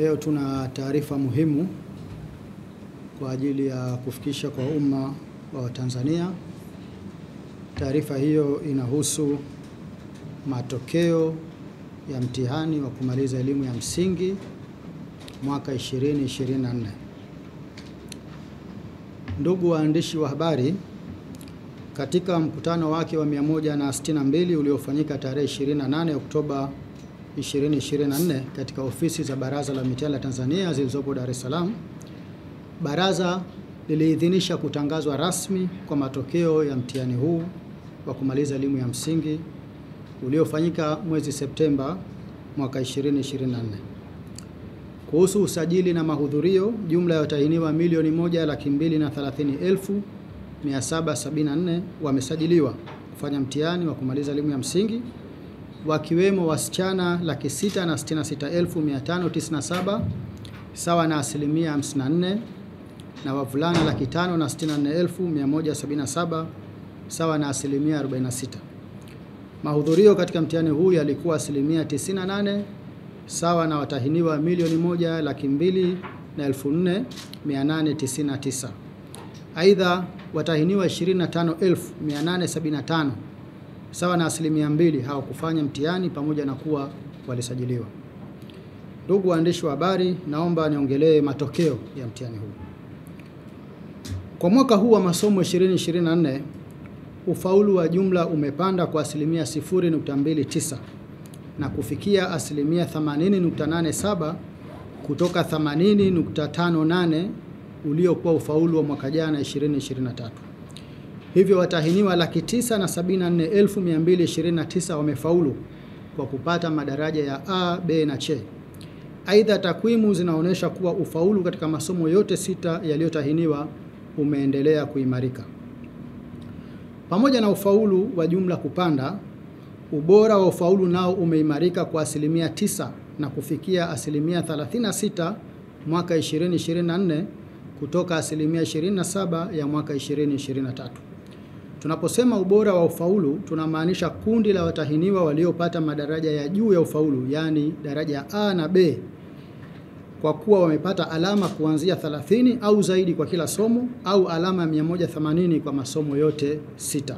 Leo tuna taarifa muhimu kwa ajili ya kufikisha kwa umma wa Watanzania. Taarifa hiyo inahusu matokeo ya mtihani wa kumaliza elimu ya msingi mwaka 2024. Ndugu waandishi wa habari, katika mkutano wake wa 162 uliofanyika tarehe 28 Oktoba 2024 katika ofisi za Baraza la Mitihani la Tanzania zilizopo Dar es Salaam, baraza liliidhinisha kutangazwa rasmi kwa matokeo ya mtihani huu wa kumaliza elimu ya msingi uliofanyika mwezi Septemba mwaka 2024. Kuhusu usajili na mahudhurio, jumla ya watahiniwa milioni moja laki mbili na thelathini elfu mia saba sabini na nne wamesajiliwa kufanya mtihani wa kumaliza elimu ya msingi wakiwemo wasichana laki sita na sitini na sita elfu mia tano tisini na saba sawa na asilimia 54 na wavulana laki tano na sitini na nne elfu mia moja sabini na saba sawa na asilimia 46. Mahudhurio katika mtihani huu yalikuwa asilimia 98 sawa na watahiniwa milioni moja laki mbili na elfu nne mia nane tisini na tisa. Aidha, watahiniwa 25,875 sawa na asilimia mbili hawakufanya mtihani pamoja na kuwa walisajiliwa. Ndugu waandishi wa habari, naomba niongelee matokeo ya mtihani huu. Kwa mwaka huu wa masomo 2024 ufaulu wa jumla umepanda kwa asilimia 0.29 na kufikia asilimia 80.87 kutoka 80.58 uliokuwa ufaulu wa mwaka jana 2023. Hivyo watahiniwa laki tisa na sabini na nne elfu mia mbili ishirini na tisa wamefaulu kwa kupata madaraja ya A, B na C. Aidha, takwimu zinaonyesha kuwa ufaulu katika masomo yote sita yaliyotahiniwa umeendelea kuimarika. Pamoja na ufaulu wa jumla kupanda, ubora wa ufaulu nao umeimarika kwa asilimia tisa na kufikia asilimia 36 mwaka 2024 kutoka asilimia 27 ya mwaka 2023. Tunaposema ubora wa ufaulu tunamaanisha kundi la watahiniwa waliopata madaraja ya juu ya ufaulu, yaani daraja ya A na B, kwa kuwa wamepata alama kuanzia 30 au zaidi kwa kila somo au alama 180 kwa masomo yote sita.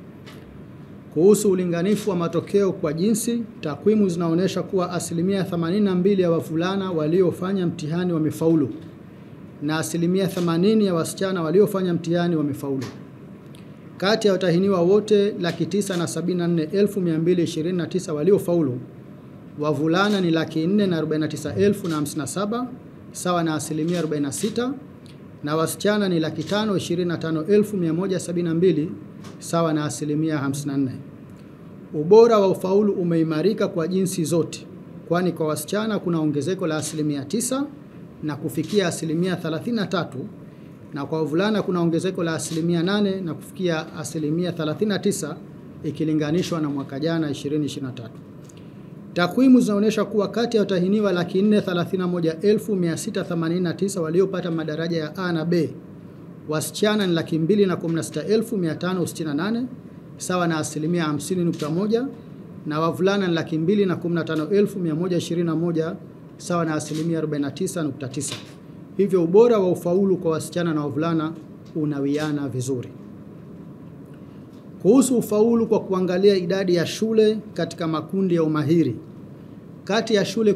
Kuhusu ulinganifu wa matokeo kwa jinsi, takwimu zinaonyesha kuwa asilimia 82 ya wavulana waliofanya mtihani wamefaulu na asilimia 80 ya wasichana waliofanya mtihani wamefaulu. Kati ya watahiniwa wote laki tisa na sabini na nne elfu mia mbili ishirini na tisa waliofaulu, wavulana ni laki nne na arobaini na tisa elfu na hamsini na saba sawa na asilimia 46 na wasichana ni laki tano ishirini na tano elfu mia moja sabini na mbili sawa na asilimia 54. Ubora wa ufaulu umeimarika kwa jinsi zote, kwani kwa wasichana kuna ongezeko la asilimia tisa na kufikia asilimia 33 na kwa wavulana kuna ongezeko la asilimia 8 na kufikia asilimia 39 ikilinganishwa na mwaka jana 2023. Takwimu zinaonyesha kuwa kati ya watahiniwa laki 431,689 waliopata madaraja ya A na B, wasichana ni laki 216,568 sawa na asilimia 50.1 na wavulana ni laki 215,121 sawa na asilimia 49.9. Hivyo ubora wa ufaulu kwa wasichana na wavulana unawiana vizuri. Kuhusu ufaulu kwa kuangalia idadi ya shule katika makundi ya umahiri, kati ya shule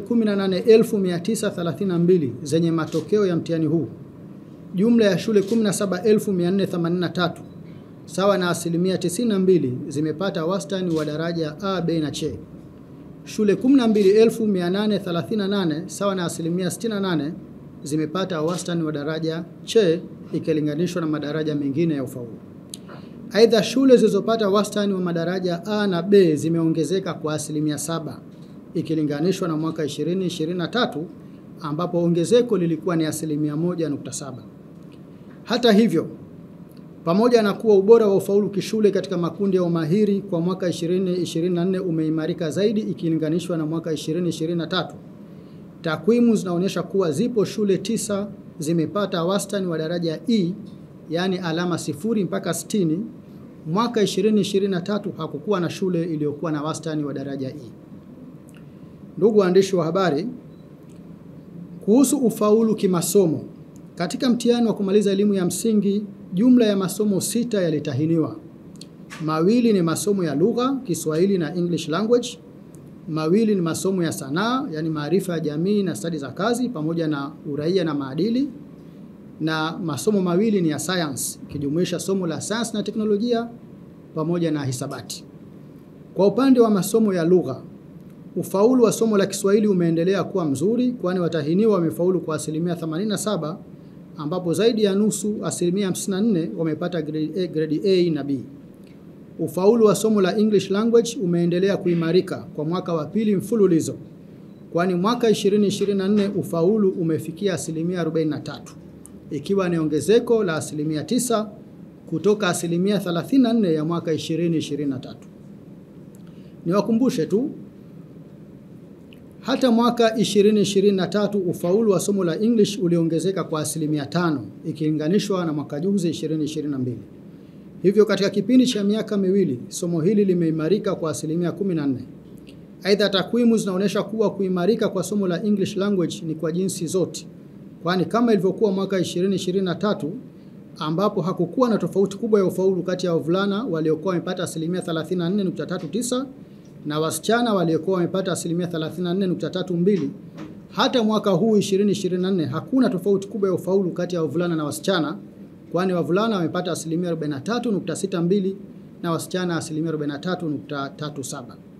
18932 zenye matokeo ya mtihani huu, jumla ya shule 17483 sawa na asilimia 92 zimepata wastani wa daraja A, B na C. Shule 12838 sawa na asilimia 68 zimepata wastani wa daraja C ikilinganishwa na madaraja mengine ya ufaulu. Aidha, shule zilizopata wastani wa madaraja A na B zimeongezeka kwa asilimia saba ikilinganishwa na mwaka 2023 ambapo ongezeko lilikuwa ni asilimia 1.7. Hata hivyo, pamoja na kuwa ubora wa ufaulu kishule katika makundi ya umahiri kwa mwaka 2024 umeimarika zaidi ikilinganishwa na mwaka 2023, takwimu zinaonyesha kuwa zipo shule tisa zimepata wastani wa daraja E, yaani alama sifuri mpaka 60. Mwaka 2023 hakukuwa na shule iliyokuwa na wastani wa daraja E. Ndugu waandishi wa habari, Kuhusu ufaulu kimasomo, katika mtihani wa kumaliza elimu ya msingi, jumla ya masomo sita yalitahiniwa. Mawili ni masomo ya lugha, Kiswahili na English language. Mawili ni masomo ya sanaa, yani maarifa ya jamii na stadi za kazi pamoja na uraia na maadili. Na masomo mawili ni ya science, ikijumuisha somo la sayansi na teknolojia pamoja na hisabati. Kwa upande wa masomo ya lugha, ufaulu wa somo la Kiswahili umeendelea kuwa mzuri, kwani watahiniwa wamefaulu kwa asilimia 87, ambapo zaidi ya nusu, asilimia 54, wamepata grade A, grade A na B. Ufaulu wa somo la English language umeendelea kuimarika kwa mwaka wa pili mfululizo, kwani mwaka 2024 ufaulu umefikia asilimia 43, ikiwa ni ongezeko la asilimia 9 kutoka asilimia 34 ya mwaka 2023. Niwakumbushe tu hata mwaka 2023 ufaulu wa somo la English uliongezeka kwa asilimia tano ikilinganishwa na mwaka juzi 2022. Hivyo katika kipindi cha miaka miwili somo hili limeimarika kwa asilimia 14. Aidha, takwimu zinaonyesha kuwa kuimarika kwa somo la English language ni kwa jinsi zote, kwani kama ilivyokuwa mwaka 2023 ambapo hakukuwa na tofauti kubwa ya ufaulu kati ya wavulana waliokuwa wamepata asilimia 34.39 na wasichana waliokuwa wamepata asilimia 34.32. Hata mwaka huu 2024 hakuna tofauti kubwa ya ufaulu kati ya wavulana na wasichana, kwani wavulana wamepata asilimia 43.62 na wasichana asilimia 43.37.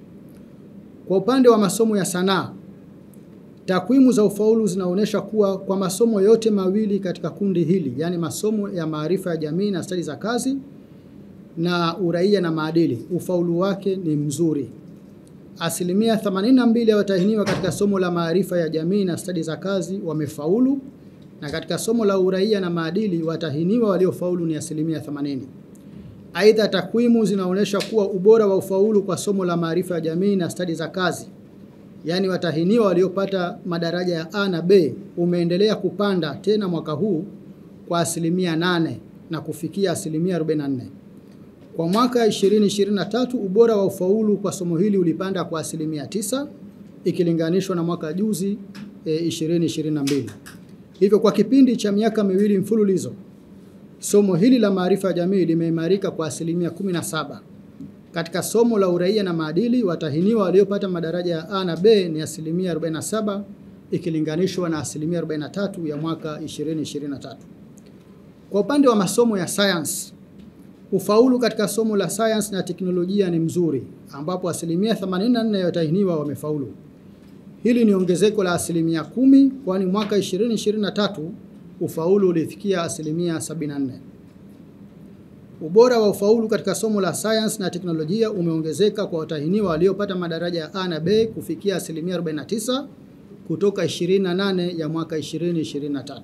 Kwa upande wa masomo ya sanaa, takwimu za ufaulu zinaonyesha kuwa kwa masomo yote mawili katika kundi hili, yaani masomo ya maarifa ya jamii na stadi za kazi na uraia na maadili, ufaulu wake ni mzuri. Asilimia 82 ya watahiniwa katika somo la maarifa ya jamii na stadi za kazi wamefaulu, na katika somo la uraia na maadili watahiniwa waliofaulu ni asilimia 80. Aidha, takwimu zinaonyesha kuwa ubora wa ufaulu kwa somo la maarifa ya jamii na stadi za kazi, yaani watahiniwa waliopata madaraja ya A na B, umeendelea kupanda tena mwaka huu kwa asilimia 8 na kufikia asilimia 44. Kwa mwaka 2023 ubora wa ufaulu kwa somo hili ulipanda kwa asilimia tisa ikilinganishwa na mwaka juzi e, 2022. Hivyo kwa kipindi cha miaka miwili mfululizo somo hili la maarifa ya jamii limeimarika kwa asilimia 17. Katika somo la uraia na maadili watahiniwa waliopata madaraja ya A na B ni asilimia 47 ikilinganishwa na asilimia 43 ya mwaka 2023. Kwa upande wa masomo ya science Ufaulu katika somo la sayansi na teknolojia ni mzuri ambapo asilimia 84 ya watahiniwa wamefaulu. Hili ni ongezeko la asilimia kumi kwani mwaka 2023 ufaulu ulifikia asilimia 74. Ubora wa ufaulu katika somo la sayansi na teknolojia umeongezeka kwa watahiniwa waliopata madaraja ya A na B kufikia asilimia 49 kutoka 28 ya mwaka 2023.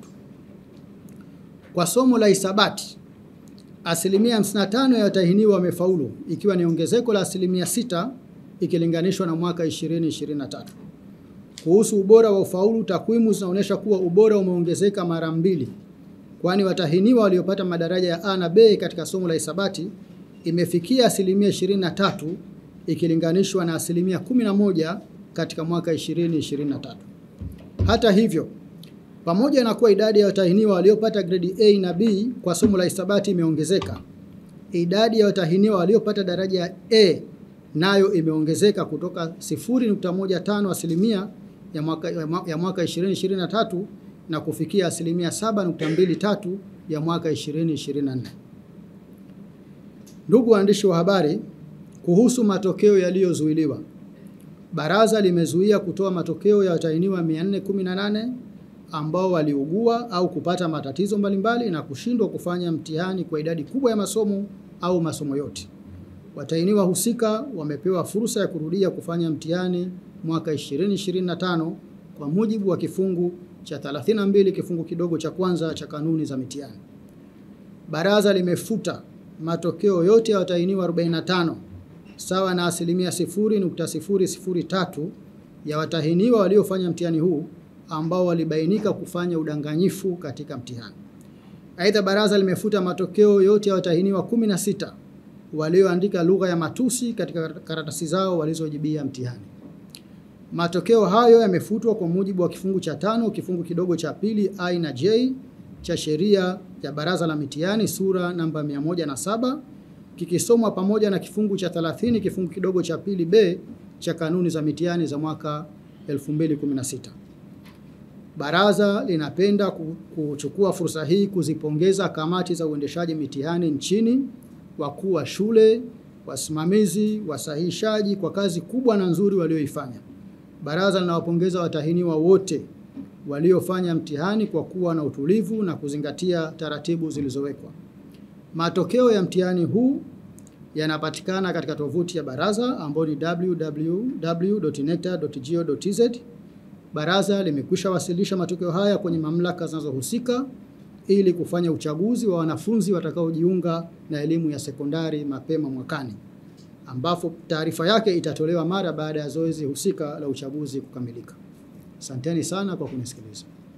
Kwa somo la hisabati asilimia 55 ya watahiniwa wamefaulu ikiwa ni ongezeko la asilimia 6 ikilinganishwa na mwaka 2023. Kuhusu ubora wa ufaulu, takwimu zinaonyesha kuwa ubora umeongezeka mara mbili, kwani watahiniwa waliopata madaraja ya A na B katika somo la hisabati imefikia asilimia 23 ikilinganishwa na asilimia 11 katika mwaka 2023. Hata hivyo pamoja na kuwa idadi ya watahiniwa waliopata grade A na B kwa somo la hisabati imeongezeka, idadi ya watahiniwa waliopata daraja ya A nayo imeongezeka kutoka 0.15 asilimia ya mwaka, ya mwaka 2023 na kufikia asilimia 7.23 ya mwaka 2024. Ndugu waandishi wa habari, kuhusu matokeo yaliyozuiliwa, baraza limezuia kutoa matokeo ya watahiniwa 418 ambao waliugua au kupata matatizo mbalimbali na kushindwa kufanya mtihani kwa idadi kubwa ya masomo au masomo yote. Watahiniwa husika wamepewa fursa ya kurudia kufanya mtihani mwaka 2025 kwa mujibu wa kifungu cha 32 kifungu kidogo cha kwanza cha kanuni za mitihani. Baraza limefuta matokeo yote ya watahiniwa 45 sawa na asilimia 0.003 ya watahiniwa waliofanya mtihani huu ambao walibainika kufanya udanganyifu katika mtihani. Aidha, baraza limefuta matokeo yote ya watahiniwa 16 walioandika lugha ya matusi katika karatasi zao walizojibia mtihani. Matokeo hayo yamefutwa kwa mujibu wa kifungu cha tano kifungu kidogo cha pili I na J cha sheria ya Baraza la Mitihani sura namba 107 kikisomwa pamoja na kifungu cha 30 kifungu kidogo cha pili B cha kanuni za mitihani za mwaka 2016. Baraza linapenda kuchukua fursa hii kuzipongeza kamati za uendeshaji mitihani nchini, wakuu wa shule, wasimamizi, wasahihishaji kwa kazi kubwa na nzuri walioifanya. Baraza linawapongeza watahiniwa wote waliofanya mtihani kwa kuwa na utulivu na kuzingatia taratibu zilizowekwa. Matokeo ya mtihani huu yanapatikana katika tovuti ya baraza ambayo ni www.necta.go.tz. Baraza limekwisha wasilisha matokeo haya kwenye mamlaka zinazohusika ili kufanya uchaguzi wa wanafunzi watakaojiunga na elimu ya sekondari mapema mwakani, ambapo taarifa yake itatolewa mara baada ya zoezi husika la uchaguzi kukamilika. Asanteni sana kwa kunisikiliza.